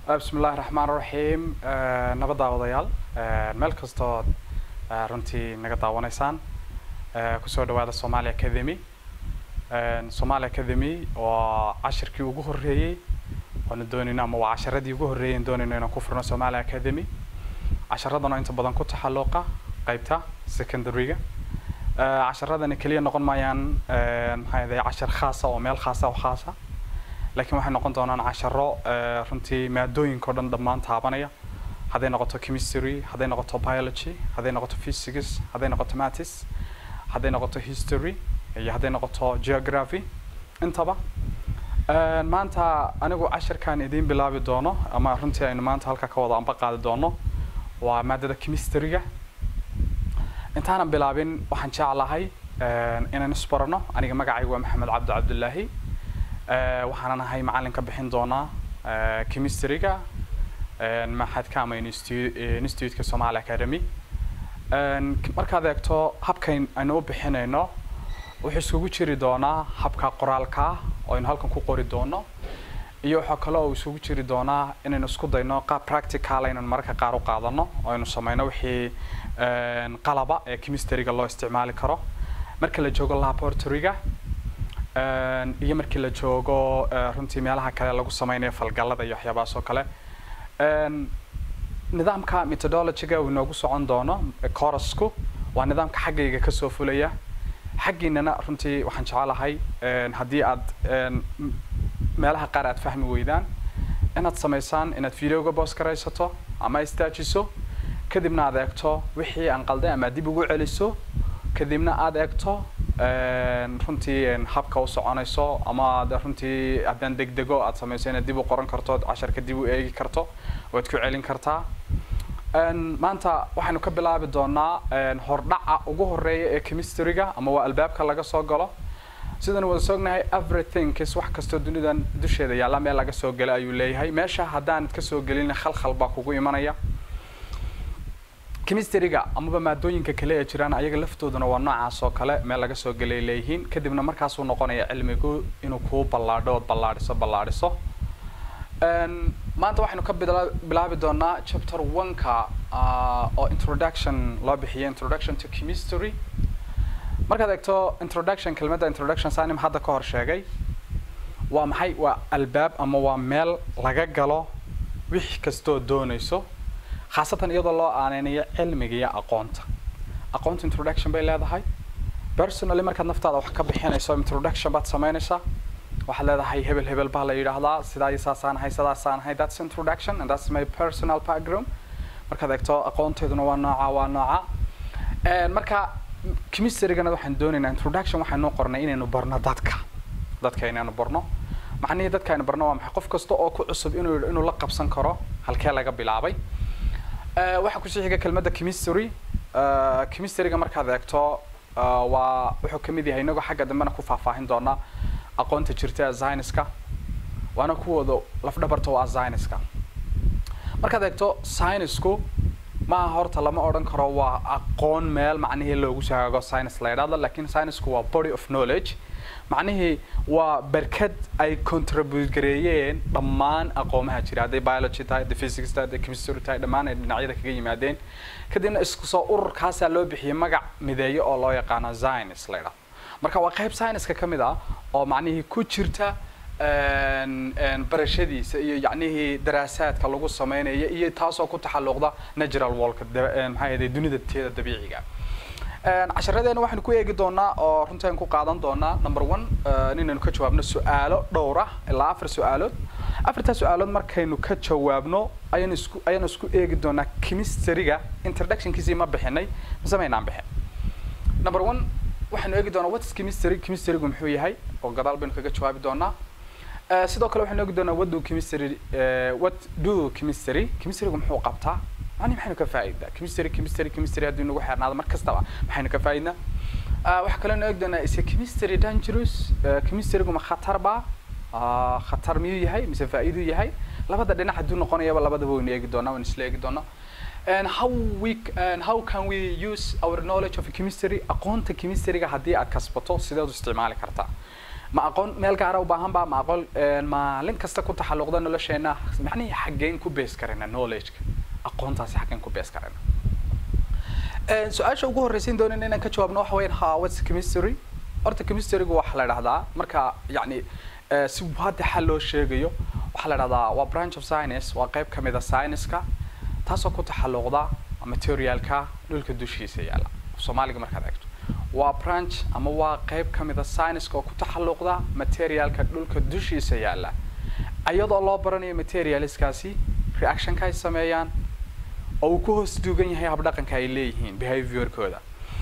bismi illaahi raxmaan raxiim nabad daawadayaal meel kastoo runtii naga daawanaysaan kusoo dhawaada somali academy somali academy waa cashirkii ugu horreeyey oona doonayno ama waa casharadii ugu horreeyey aan doonayno inaan ku furno somali academy casharadana inta badan ku taxalluqa qaybta secondaryga casharadani keliya noqon maayaan maxaa yahay cashar khaasa oo meel khaasa oo khaasa laakiin waxay noqon doonaan casharo runtii maadooyinka o dhan dhammaan taabanaya hadday noqoto chemistry hadday noqoto biology hadday noqoto physics hadday noqoto maths hadday noqoto history iyo hadday noqoto geography intaba maanta anigu cashirkan idiin bilaabi doono ama runtii aynu maanta halka ka wada amba qaadi doono waa maadada chemistryga intaanan bilaabin waxaan jeclahay inaan isbarano aniga magacaygu waa maxamed cabdi cabdullaahi waxaanan ahay macalinka bixin doonaa chemistryga maxadka ama institutka somali academy markaad eegto habkayn aynu u bixinayno wuxuu iskugu jiri doonaa habka qoraalka oo aynu halkan ku qori doono iyo waxaa kale oo isugu jiri doonaa inaynu isku dayno qaab practical aynu mararka qaar u qaadano oo aynu sameyno wixii qalaba ee chemistryga loo isticmaali karo marka la joogo laboratoryga iyo markii la joogo runtii meelaha kale lagu sameynayo falgallada iyo waxyaabahaas oo kale nidaamka methodologyga uu inoogu socon doono corusku waa nidaamka xaggayga kasoo fulaya xaggiinana runtii waxaan jecelahay haddii aad meelaha qaar aad fahmi weydaan inaad samaysaan inaad videoga boos garaysato ama istaajiso kadibna aad eegto wixii aan qalday ama dib ugu celiso kadibna aad eegto runtii habka u soconayso ama ad runtii haddaan degdego aad samayso inaad dib u qoran karto casharka dib u eegi karto waad ku celin kartaa maanta waxaynu ka bilaabi doonaa hordhaca ugu horeeya ee chemistryga ama waa albaabka laga soo galo sidaan wada soognahay everything is wax kastoo dunidan dusheeda yaalla meel laga soo gela ayuu leeyahay meesha haddaanad kasoo gelin khalkhal baa kugu imanaya chemistryga amaba maadooyinka kale ee jiraan ayaga laftooduna waa noocaas oo kale meel laga soo gelay leeyihiin kadibna markaasuu noqonaya cilmigu inuu kuu ballaadho ood ballaadhiso ballaadhiso maanta waxaynu ka bilaabi doonaa chapter one-ka oo introduction loo bixiyay introduction to chemistry markaad eegto introduction kelmadda introduction sanim hadda ka hor sheegay waa maxay waa albaab ama waa meel laga galo wix kastoo doonayso khaasatan iyadoo loo aaneynayo cilmiga iyo aqoonta aqoonta introduction bay leedahay personally markaad naftaada wax ka bixinayso introduction baad samaynaysaa waxaad leedahay hebel hebel baa la yidhaahdaa sidaa iyo saasaan ahay sidaasaan ahay that's introduction and that's my personal background markaad eegto aqoonteeduna waa nooca waa nooca marka chemistrygana waxaan doonaynaa introduction waxaanu qornay inaynu barno dadka dadka inaynu barno macnihii dadka aynu barno waa maxay qof kasta oo ku cusub inuu inuu la qabsan karo halkee laga bilaabay waxaa kusii xiga kelmadda chemistry chemistryga markaad eegto waa wuxuu kamid yahay inagoo xagga dambena ku faahfaahin doonaa aqoonta jirta ee zyniska waana kuwooda lafdhabarta waa zyniska markaad eegto synisku maaha horta lama odhan karo waa aqoon meel macnihii loogu shagaago science la yidhahdo lakin synisku waa body of knowledge macnihii waa berkad ay contribute gareeyeen dhammaan aqoomaha jira hadday biology tahay hadday physics tahay hadday chemistry tahay dhammaan ay dhinacyada kaga yimaadeen kadibna isku soo ururkaasaa loo bixiyay magac mideeyo oo loo yaqaano zines la yidhahdo marka waa qayb syniska ka mid ah oo macnihii ku jirta barashadiisa iyo yacnihii daraasaadka lagu sameynaya iyo taasoo ku taxalluqda natural worldka maxaa yahay dunida teeda dabiiciga casharadeena waxaynu ku eegi doonaa oo runtii aan ku qaadan doonaa number one inaynu ka jawaabno su-aalo dhowr ah ilaa afar su-aalood afartaa su-aalood markaynu ka jawaabno ayaan isku ayaan isku eegi doonaa chemistryga introductionkiisii ma bixinay mise maynaan bixin number one waxaynu eegi doonaa what's chemistry chemistrygu muxuu yahay oo gadaal baynu kaga jawaabi doonaa sidoo kale waxaynu eegi doonaa what do chemistry what do chemistry chemistrygu muxuu qabtaa macni maxaynu ka faa'idaa chemistry chemistry chemistry haddii nagu xeernaado mar kastaba maxaynu ka faa'iidnaa waxaa kaloo eegi doonaa is chemistry dangerous chemistrygu ma khatar baa khatar miyuu yahay mise faa'iiduu yahay labada dhinac hadduu noqonayaba labadaba waynu eegi doonaa waynu isla eegi doonaa and how we and how can we use our knowledge of chemistry aqoonta chemistryga haddii aad kasbato sideed u isticmaali kartaa ma aqoon meel gaara u baahan ba ma aqoon maalin kasta ku taxalluqda nolosheena macnihii xaggeen ku bees karayna knowledge-ka aqoontaasi xaggeen ku bees karayna su-aasha ugu horreysiin doonayna inaan ka jawaabno waxa weeyaan ha what's chemistry horta chemistrygu waxaa la dhahdaa marka yacni si waadixa loo sheegayo waxaa la dhahdaa waa branch of science waa qayb kamid a science-ka taasoo ku taxalluqda materialka dhulka dushiisa yaalla soomaaliga markaad eegto waa branch ama waa qayb kamid a science-ka oo ku taxalluqda materialka dhulka dushiisa yaalla iyadoo loo baranayo materialskaasi reactionka ay sameeyaan oo uu ku hoos duugan yahay habdhaqanka ay leeyihiin behaviorkooda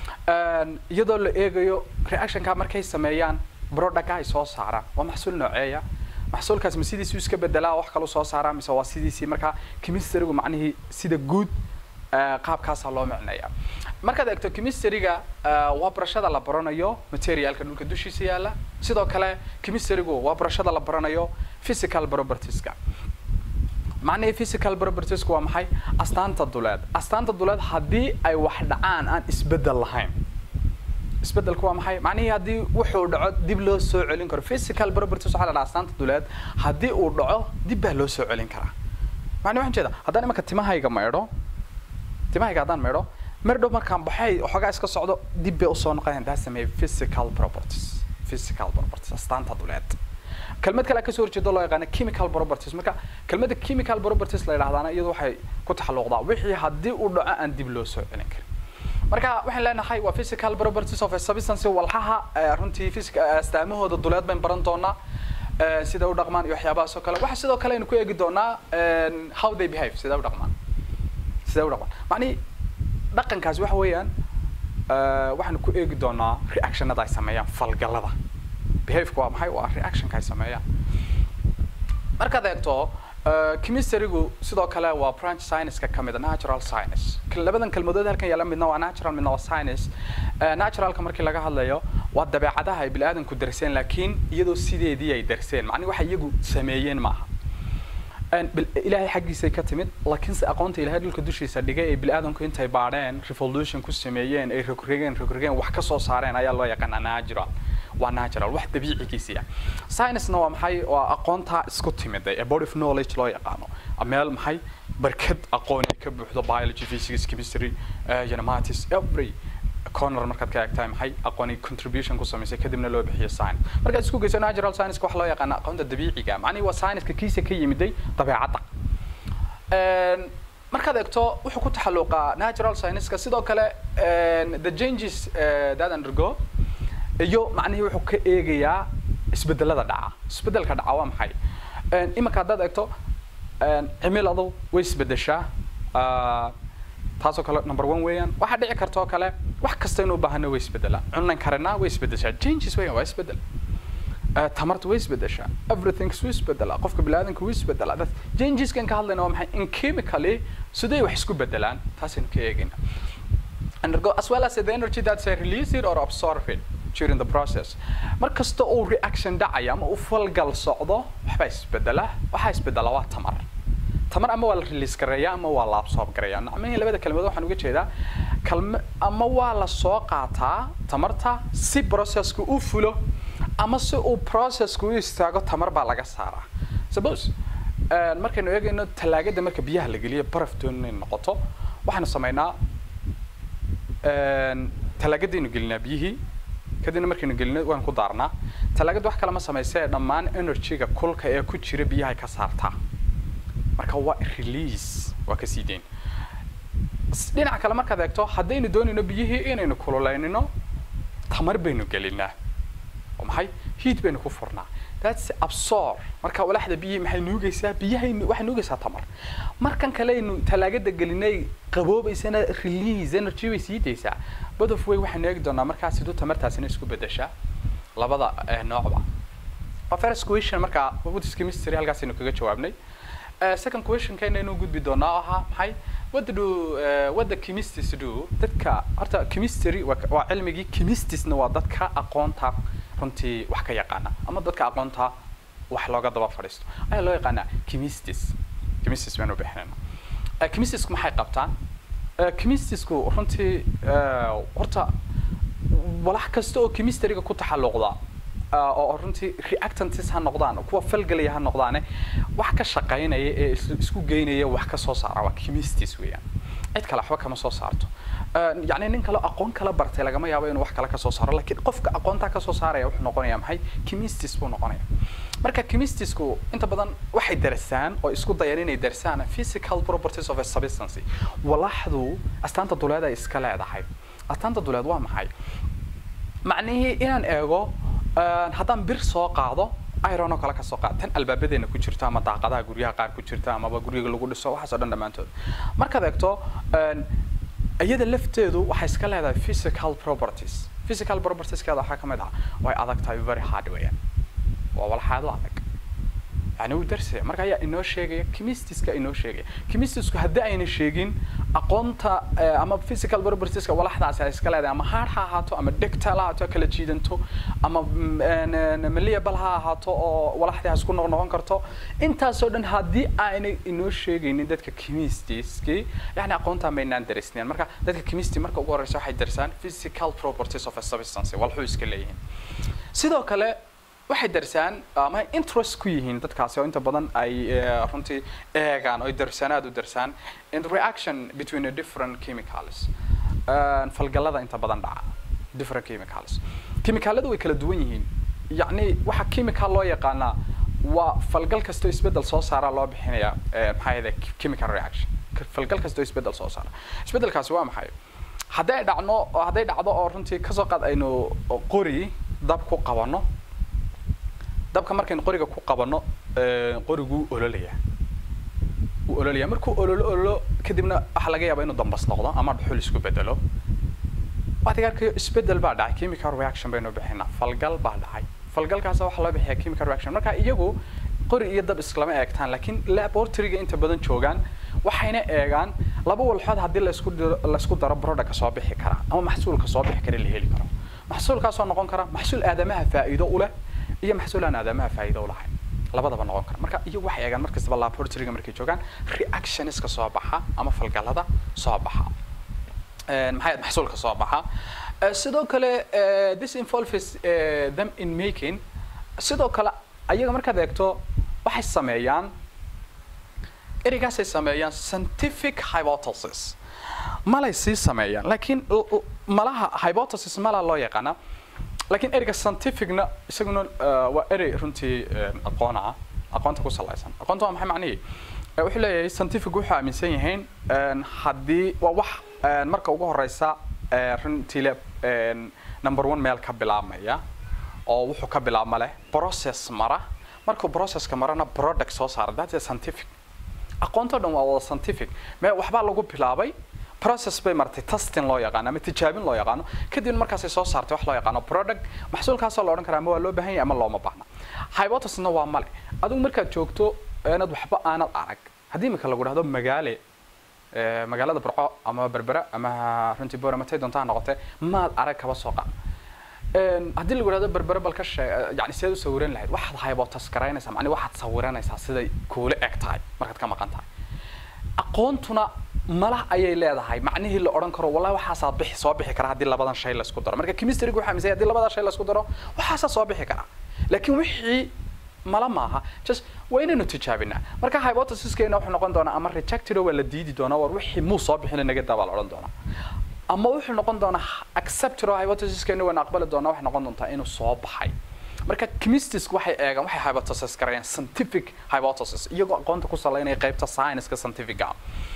iyadoo la eegayo reactionka markay sameeyaan productka ay soo saaraan waa maxsuul nooceeya maxsuulkaas ma sidiisu iska bedelaa wax kalu soo saaraa mise waa sidiisii markaa chemistrygu macnihii sida guud qaabkaasaa loo micneeya markaad eegto chemistryga waa barashada la baranayo materialka dhulka dushiisa yaalla sidoo kale chemistrygu waa barashada la baranayo physical propertieska macnihii physical propertiesku waa maxay astaanta duleed astaanta duleed haddii ay wax dhacaan aan isbedel lahayn isbedelku waa maxay macnihii haddii wuxuu dhaco dib loo soo celin karo physical properties waxaa la dhaha astaanta duleed haddii uu dhaco dib baa loo soo celin karaa macni waxaan jeeda haddaan imanka timahayga maydho timahayga haddaan maydho mardhow markaan baxay waxoogaa iska socdo dib bay usoo noqonayaan daa sameeya physical properties physical properties astaanta duleed kelmad kale kasoo horjeedo loo yaqaano chemical properties marka kelmadda chemical properties la yidhahdaana iyadu waxay ku taxalluqdaa wixii haddii uu dhaco aan dib loo soo celin karin marka waxaan leenahay waa physical properties of a substance walxaha runtii astaamahooda duleed bayn baran doonaa sida u dhaqmaan iyo waxyaabahaas oo kale waxa sidoo kale aynu ku eegi doonaa how they behave sida u dhaqmaan sida u dhaqmaan macnihi dhaqankaasi waxa weeyaan waxaanu ku eegi doonaa reactionada ay sameeyaan falgalada behaveka waa maxay waa reactionka ay sameeyaan markaad eegto chemistrygu sidoo kale waa branch science-ka ka mid a natural science labadan kelmadood halkan yaalla midna waa natural midna waa science naturalka markii laga hadlayo waa dabeecadaha ay bini-aadanku darseen laakiin iyadoo sideedii ay darseen macni waxa iyagu sameeyeen maaha ilaahay xaggiisay ka timid laakiinse aqoonta ilahay dhulka dushiisa dhigay ee bini-aadanku intay baadheen revolution ku sameeyeen ay rogrogeen rogrogeen wax ka soo saareen ayaa loo yaqaanaa natural waa natural wax dabiicigiisiya science-na waa maxay waa aqoontaa isku timiday ee body of knowledge loo yaqaano meel maxay barkad aqoon ay ka buuxdo biology physics chemistry mathematics every corner markaad ka eegtahay maxay aqooni contribution ku samaysay kadibna loo bixiyo science markaad isku geyso natural science wax loo yaqaano aqoonta dabiiciga macnihi waa science-ka kiisa ka yimiday dabeecadda markaad eegto wuxuu ku taxalluqaa natural science-ka sidoo kale the changes that undergo iyo macnihii wuxuu ka eegayaa isbedelada dhaca isbedelka dhaca waa maxay imanka haddaad eegto cimiladu way isbedeshaa taasoo kale number one weeyaan waxaa dhici karta oo kale wax kasta inuu baahano way isbedelaa cunan karinaa way isbedeshaa changes weeyaan waa isbedel tamarta way isbedeshaa everything wuu isbedelaa qofka biniaadanka wuu isbedelaa that changeskan ka hadlayna waa maxay in chemically siday wax isku bedelaan taasaynu ka eegayna undergo as well as the energy that's released or absorbed during the process mar kasta uu reaction dhacayo ama uu falgal socdo waxbaa isbedela waxaa isbedela waa tamar tamar ama waa la release gareeyaa ama waa la absorb gareeyaa nacmihii labada kelmadood waxaan uga jeedaa kalma ama waa la soo qaataa tamarta si processku u fulo ama si uu processku u istaago tamar baa laga saaraa suppose markaynu eegayno talaagada marka biyaha la geliyo baraf doon inay noqoto waxaanu samaynaa talaagadaynu gelinaa biyihii kadibna markaynu gelino waan ku daarnaa talaagada wax kale ma samaysee dhammaan energy-ga kulka ee ku jira biyahay ka saartaa marka waa release waa ka sii dayn dhinaca kale markaad eegto haddaynu doonayno biyihii inaynu kululeynino tamar baynu gelinaa oo maxay heat baynu ku furnaa that's absorb marka walaxda biyihii maxay nuugaysaa biyahay waxay nuugaysaa tamar markan kaleynu talaagada gelinay qaboobaysana release energy bay sii daysaa bodof way waxaynu eegi doonaa markaa siduu tamartaasina isku bedeshaa labada noocba first question markaa Buddhist chemistry halkaasaynu kaga jawaabnay second question kaynaynu gudbi doonaa oo ahaa maxay what do uh, what the chemists do dadka horta chemistry waa cilmigii chemistsna waa dadka aqoonta runtii wax ka yaqaana ama dadka aqoonta wax looga daba fadhiisto ayaa loo yaqaanaa chemistis chemistis baanu bixinayna chemistisku maxay qabtaan chemistisku runtii horta walax kasta oo chemistryga ku taxalluqda ah, oo runtii reactantis ha noqdaan kuwa falgelaya ha noqdaane wax ka shaqaynaya ee is- isku geynaya wax ka soo saara waa chemistis weeyaan cid kale waxba kama soo saarto Ah, yacni nin kale aqoon kala bartay lagama yaabo inuu wax kale ka soo saaro laakiin qofka aqoontaa ka soo saaraya wuxuu noqonaya maxay chemistis buu noqonaya marka chemistisku inta badan waxay darsaan oo isku dayaan inay darsaan physical properties of a substance walaxdu astaanta duleed ay iska leedahay astaanta duleed waa maxay macnihii inaan eego ah, haddaan bir soo qaado iron oo kale ka soo qaad tan albaabadeena ku jirta ama daaqadaha guryaha qaar ku jirta amaba guriga lagu dhiso waxaas oo dhan dhammaantood markaad eegto ah, iyada lafteedu waxay iska leedahay physical properties physical propertieskeeda waxaa ka mid ah way adag tahay very hard weeyaan waa walxaado adag yani wuu darsaya marka ayaa inoo sheegaya chemistiska inoo sheegaya chemistisku haddii ayna sheegin aqoonta eh, ama physical propertieska walaxdaasi ay iska leedahay ama hard ha ahaato ama degtal ha ahaato kala jiidanto ama mm, en- en- malleable ha ahaato oo walaxdii ha isku noqnoqon karto intaasoo dhan haddii aanay inoo sheegaynin dadka chemistiski yani aqoonta maynaan darisneen marka dadka chemisti marka ugu horeysa waxay darsaan physical properties of a substance walxuu iska leeyihiin sidoo kale waxay darsaan ama interest ku yihiin dadkaasi oo inta badan ay eh, runtii eegaan oo ay darsanaad u darsaan in reaction between a different chemicals Eh, falgalada inta badan dhaca different chemicals chemicaladu way kala duwan yihiin yacni waxa chemical loo yaqaanaa waa falgal kastoo isbeddel soo saara loo bixinaya eh, maxaa yahday chemical reaction falgal kastoo isbeddel soo saara isbeddelkaasi waa maxay hadday dhacno oo hadday dhacdo oo runtii kasoo qaad aynu qori dab ku qabanno dabka markaynu qoriga ku qabanno eh, qoriguu ololaya wuu ololaya markuu ololo ololo kadibna waxaa laga yaabaa inuu dambas noqdo ama dhuxul isku bedelo waxaad arkayo isbedel baa dhacay chemical reaction baynu bixinaa falgal baa dhacay falgalkaas waxaa loo bixiyaa chemical reaction marka iyagu qori iyo dab isklama eegtaan laakiin laboratoryga inta badan joogaan waxayna eegaan laba walxood haddii laisku diro laisku daro productka soo bixi kara ama maxsuulka soo bixi kara la heli karo maxsuulkaasoo noqon kara maxsuul aadamaha faa'iido u leh iyo maxsuul aan aadamaha faa'iido u lahayn labadaba noqon kara marka iyo waxay eegaan markastaba laboratoryga markay joogaan reactionska soo baxa ama falgalada soo baxa Eh, maxay ahayd maxsuulka soo baxa Eh, sidoo kale eh, this involves eh, them in making sidoo kale ayaga markaad eegto waxay sameeyaan ereygaasay sameeyaan scientific hypothesis malay sii sameeyaan laakiin l- l- malaha hypothesis mala loo yaqaana laakiin ereyga scientificna isaguna eh, waa erey runtii eh, aqoon ah aqoonta ku salaysan aqoonta waa maxay macnihii Eh, wuxuu leeyahay scientific wuxuu aaminsan yihiin en, haddii waa wax en, marka ugu horeysa eh, runtii le en, number one meel ka bilaabmaya oo wuxuu ka bilaabma leh process mara markuu processka marana product soo saara that's a scientific aqoontoo dhan waa wada scientific me waxbaa lagu bilaabay process bay martay testing loo yaqaano ama tijaabin loo yaqaano kadibna markaasay soo saartay wax loo yaqaano product maxsuulkaasoo la odhan karaa ama waa loo baahan yahay ama looma baahna hypothesisna waa male adigu markaad joogto inaad waxba aanad arag haddii imika lagu dhahdo magaale eh, magaalada burco ama berbera ama runtii boora matay doontaa noqotee maad arag kaba soo qaad En, haddii lagu dhahdo berbere bal ka sheeg yani sidaad u sawiran lahayd waxaad hypothesis garaynaysaa macni waxaad sawiranaysaa siday kuula eg tahay markaad ka maqan tahay aqoontuna malah ayay leedahay macnihii la odhan karo wallahi waxaasaa bixi soo bixi kara haddii labadan shay laisku daro marka chemistrygu waxaa amisay haddii labadaa shay laisku daro waxaasaa soo bixi kara laakiin wixii mala maaha just waa inaynu tijaabinaa marka hypothesiskeena wuxuu noqon doonaa ama rejected oo waa la diidi doonaa war wixii muu soo bixin naga daa baa la odhan doonaa ama wuxuu noqon doonaa accepted oo hypothesiskeena waan aqbali doonaa waxay noqon doontaa inuu soo baxay marka chemistiska waxay eegaan waxay hypothesis garayaan scientific hypothesis iyagoo aqoonta ku salaynaya qaybta science-ka scientific-ga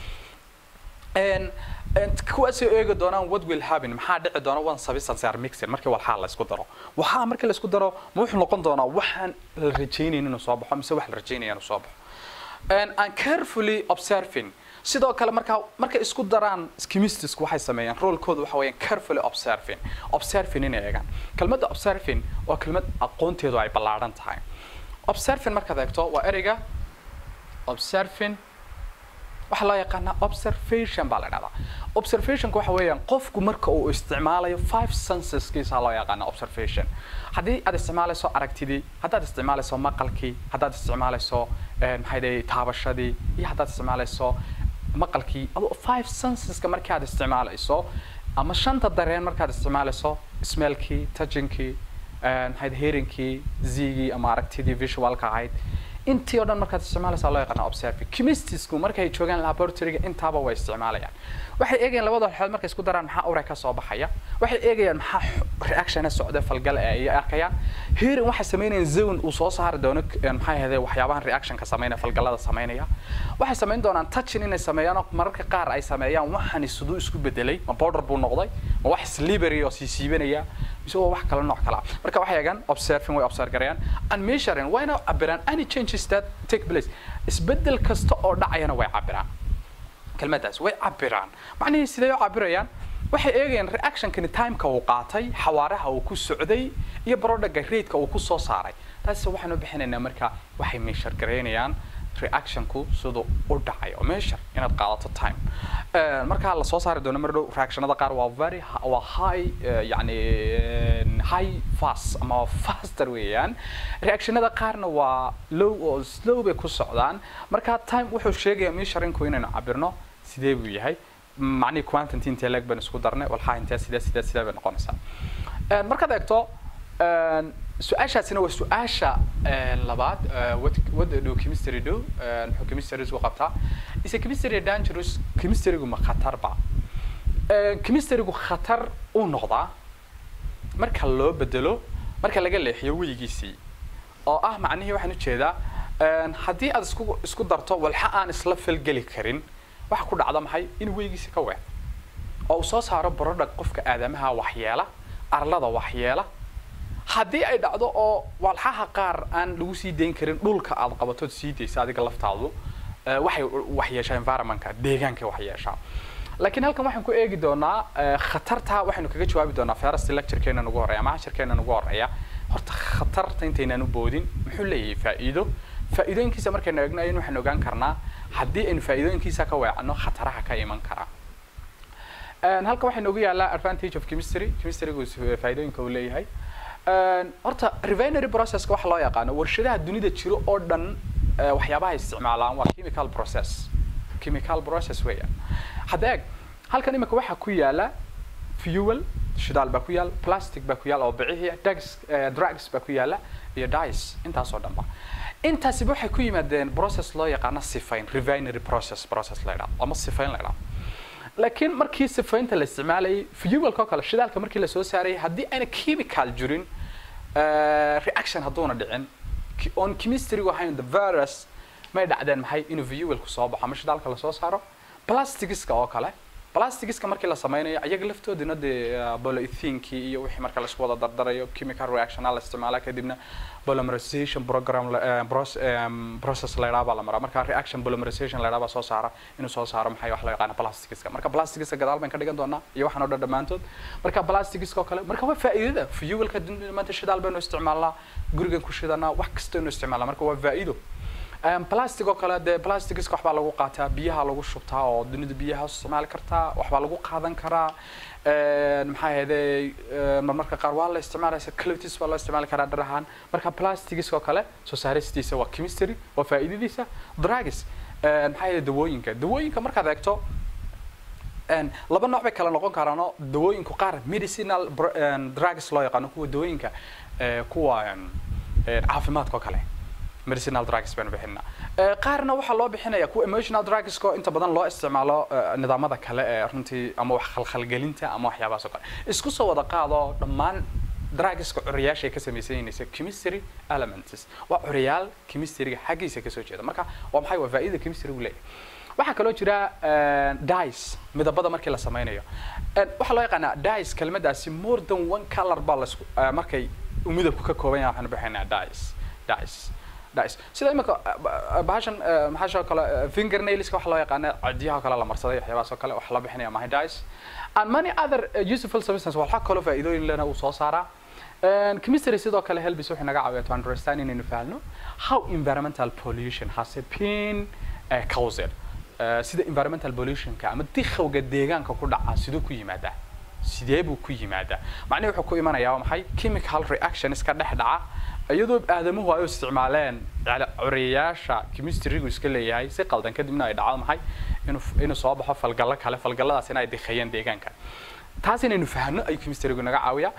En- en kuwaasay eegi doonaan what will happen maxaa dhici doona one substance are mixed markii walxaa la isku daro waxaa markii la isku daro ma wuxuu noqon doonaa waxaan la rajaynayn inuu soo baxo mise wax la rajaynaya inuu soo baxo And and carefully observing sidoo kale markaa markay isku daraan chemistisku waxay sameeyaan roolkooda waxa weeyaan carefully observing observing inay eegaan kelmadda observing waa kelmad aqoonteedu ay ballaadhan tahay observing markaad eegto waa ereyga observing waxaa loo yaqaanaa observation baa la dhahdaa observationka waxa weeyaan qofku marka uu isticmaalayo five senseskiisa loo yaqaana observation haddii aad isticmaalayso aragtidii haddaad isticmaalayso maqalkii haddaad isticmaalayso eh, maxay dhahay taabashadii iyo haddaad isticmaalayso maqalkii adoo five senseska markii aad isticmaalayso ama shanta dareen markaad isticmaalayso smellkii touchingkii maxayd hearinkii zigii ama aragtidii visualka ahayd intii oo dhan markaad isticmaalaysaa loo yaqaana observing chemistisku markay joogaan laboratoryga intaaba way isticmaalayaan waxay eegayaan labada xeed markay isku daraan maxaa ure ka soo baxaya waxay eegayaan maxaa reactiona socda falgal ee ay arkayaan hearing waxay samaynayaan zone uu soo saari doono maxay ahayde waxyaabahan reactionka samaynaya falgalada samaynaya waxay samayn doonaan touching inay sameeyaan oo mararka qaar ay sameeyaan waxani siduu isku bedelay ma powder buu noqday ma wax slibery oo sii siibanaya mise waa wax kale nooc kala marka waxay eegaan observing way observe garayaan and measuring wayna cabiraan any changes that take place isbedel kasta oo dhacayana way cabiraan kelmadaas way cabiraan macnihii sidee u cabirayaan waxay eegayaan reactionkani timeka uu qaatay xawaaraha uu ku socday iyo barodhaga raideka uu ku soo saaray taas waxaan u bixinaynaa marka waxay meeshar garaynayaan reactionku siduu u dhacayo meeshar inaad qaadato time markaa la soo saari doono mar dhow reactionada qaar waa very waa high yani high fast ama faster weeyaan reactionada qaarna waa low oo slow bay ku socdaan marka time wuxuu sheegayaa measuringku inaynu cabirno sidee buu yahay macnihii quantity intee leeg baynu isku darnay walxaa intee sidee sidee sidee bay noqonaysaa markaad eegto su-aashaasina waa su-aasha labaad what what do chemistry do muxuu chemistry isku qabtaa is a chemistry dangerous chemistrygu ma khatar ba chemistrygu khatar uu noqdaa marka loo bedelo marka laga leexiyo weyigiisii oo ah macnihii waxaan ujeedaa haddii aad isku isku darto walxa aan isla falgeli karin waxa ku dhacda maxay in weyigiisi ka weec oo uu soo saaro barodhag qofka aadamaha waxyeela arlada waxyeela haddii ay dhacdo oo walxaha qaar aan lagu sii dayn karin dhulka aad qabatood sii daysa adiga laftaadu waxay waxyeeshaa environmentka deegaanka waxyeeshaa laakiin halkan waxaan ku eegi doonaa khatarta waxaynu kaga jawaabi doonaa first lecturekeena nagu horeeya ama cashirkeena nagu horeeya horta khatarta intaynaan u boodin muxuu leeyahay faa'iido faa'iidooyinkiisa markaynu eegno ayaynu waxaan ogaan karnaa haddii aynu faa'iidooyinkiisa ka weecanno khataraha ka iman kara halkan waxaa noogu yaallaa advantage of chemistry chemistrygu faa'iidooyinka uu leeyahay horta refinery processka waxa loo yaqaano warshadaha dunida jiro oo dhan waxyaabaha isticmaalaan waa chemical process chemical process weeyaan hadda eeg halkan imika waxaa ku yaala fuel shidaal baa ku yaal plastic baa ku yaal oo bicihii drugs drugs baa ku yaala iyo dice intaas oo dhan ba intaasiba waxay ku yimaadeen process loo yaqaano sifayn refinery process process la yidhahdo ama sifayn la yidhahdo laakiin markii sifaynta la isticmaalayay fuelka oo kale shidaalka markii la soo saarayay haddii ayna chemical jirin reaction hadduuna dhicin on chemistrygu ahayn the virus may dhacdeen maxay inuu fuelku soo baxo ama shidaalka lasoo saaro plasticska oo kale plasticska markii la sameynayo iyaga laftoodina dee polyethenekii iyo wixii marka laisku wada dardarayo chemical reaction la isticmaala kadibna polymerization program process la yidhaha baa la maraa marka reaction polymerization la yidhaha baa soo saara inuu soo saaro maxay wax loo yaqaana plasticska marka plasticska gadaal bayn ka dhigan doonaa iyo waxaan oo dhan dhammaantood marka plasticska oo kale marka waa faa'iidada fuelka maanta shidaal baynu isticmaalnaa gurigan ku shidanaa wax kastaynu isticmaalnaa marka waa faa'iido plastic oo kale dee plasticska waxbaa lagu qaataa biyaha lagu shubtaa oo dunida biyaha isticmaali kartaa waxbaa lagu qaadan karaa maxaa ahayde marmarka qaar waa la isticmaalaysa clotis baa loo isticmaali karaa dhar ahaan marka plastics oo kale soo saaristiisa waa chemistry waa faa'iidadiisa drugs maxaa ahayde dawooyinka dawooyinka markaad eegto laba nooc bay kala noqon karaanoo dawooyinku qaar medicinal drugs loo yaqaano kuwa dawooyinka kuwa caafimaadka oo kale medicinal drugs baynu bixinaa qaarna waxaa loo bixinaya kuwa emotional drugsko inta badan loo isticmaalo nidaamada kale ee runtii ama wax khalkhalgelinta ama waxyaabahaas oo kale isku soo wada qaado dhammaan drugska curiyaasha ay ka samaysan yihiinaysa chemistry elements waa curiyaal chemistryga xaggiisa kasoo jeeda marka waa maxay waa faa'iida chemistrygu leeyahay waxaa kaloo jira dice midabada markii la sameynayo waxaa loo yaqaanaa dice kelmadaasi more than one color baa lasku markay midabku ka kooban yahay waxaanu bixinaa dice dice dice sida imika bahashan maxaasha kale fingernailska waxa loo yaqaana cadiyaha kale la marsaday waxyaabahaas oo kale waxa la bixinaya mahay dice and many other useful substances waxaa kaloo faa'iidooyin lena uu soo saaraa chemistry sidoo kale helbis wuxuu naga caawiyaa to understand inaynu fahamno how environmental pollution has been caused sida environmental pollutionka ama dikhowga deegaanka ku dhaca siduu ku yimaadaa sidee buu ku yimaadaa macnihi wuxuu ku imanayaa waa maxay chemical reaction iska dhex dhaca iyadoo aadamuhu ay u isticmaaleen curiyayaasha chemistrygu iska leeyahay si qaldan kadibna ay dhacdo maxay inuu inuu soo baxo falgallo kale falgalladaasina ay dikheeyeen deegaanka taas inaynu fahamno ayuu chemistrygu naga caawiyaa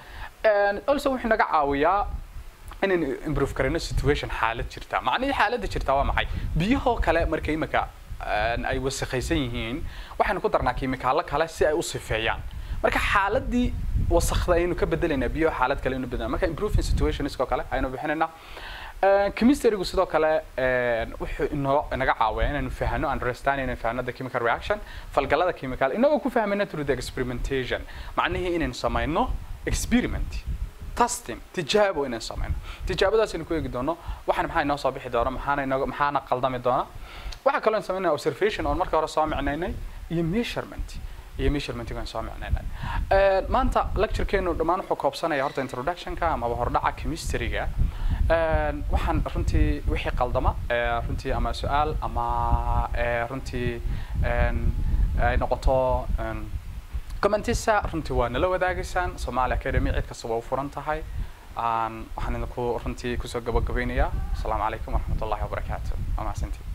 also wuxuu naga caawiyaa inaynu improve karayno situation xaalad jirta macnihii xaaladda jirta waa maxay biyahoo kale marka imika ay wasakhaysan yihiin waxaynu ku darnaa kiimikaalo kale si ay u sifeeyaan marka xaaladii wasakda ayaynu ka bedelaynaa biyo xaalad kale aynu bedelna marka improving situationskoo kale ayaynu bixinaynaa chemistrygu sidoo kale wuxuu inoo inaga caawiyaa inaynu fahano understand inaynu fahano the chemical reaction falgalada chemical inagoo ku fahmayna through the experimentation macnihii inaynu samayno experiment testing tijaabo inaynu samayno tijaabadaas aynu ku eegi doono waxaan maxaa inoo soo bixi doona maxaana inoo maxaana qaldami doona waxaa kaloo aynu samaynaa observation oon marka hore soo micnaynay iyo measurement iyo measurementing aan soo micnaynay maanta lecturekeenu dhammaan wuxuu koobsanaya horta introductionka amaba hordhaca chemistryga waxaan runtii wixii qaldama runtii ama su-aal ama runtii ay noqoto commentisa runtii waa nala wadaagaysaan somali academy cid kastaba u furan tahay waxaan idinku runtii kusoo gabagabaynayaa asalaamu calaykum waraxmat ullahi wabarakaatu waa mahadsantii